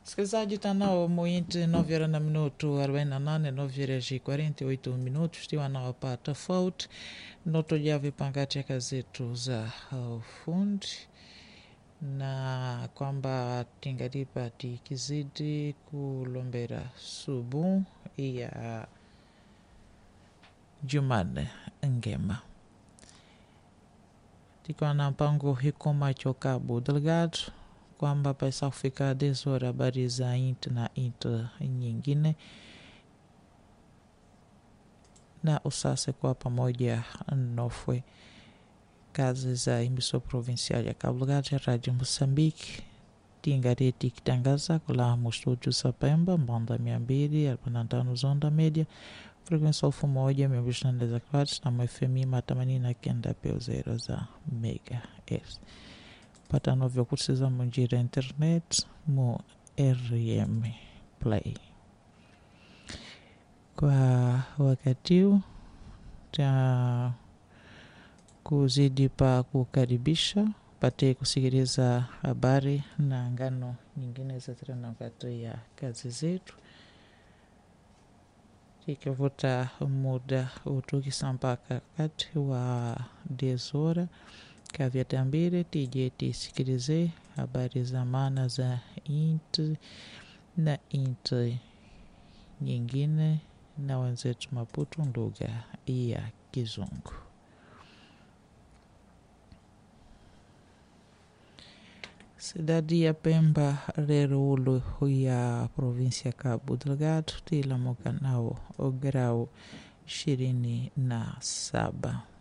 Msikilizaji, tanao muinti nove horas na minuto 48 nove horas e 48 minutos tiwa nao pa tofauti notoja vipangati aka zetu za ufundi na kwamba tingalipa tikizidi kulombera subu ya Jumanne ngema tikiwa na mpango hikoma chokabu delegado kwamba pesa kufika 10 horas habari za int na int nyingine na usase kwa pamoja nofwe kazi za emissão provincial ya Cabo Delgado ya Rádio Moçambique tingareti kitangaza kula mustúdio Sapemba mbanda mia mbili arobaini na tano zonda média frequência elfu moja mia mbili ishirini na nne za kilohertz na mfm mia themanini na kenda peo zero za megahertz pata novyo kusiza munjira internet mu rm play kwa wakati huu ta kuzidi pa kukaribisha pate kusikiliza habari na ngano nyingine za tena wakati ya kazi zetu ikivuta muda utukisa mpaka kati wa desora kavyatambire tije tisikilize habari za maana za inti na inti nyingine na wenzetu Maputo lugha ya Kizungu. Cidade ya Pemba rero ulo ya província Cabo Delgado tilamuka nao grau ishirini na saba.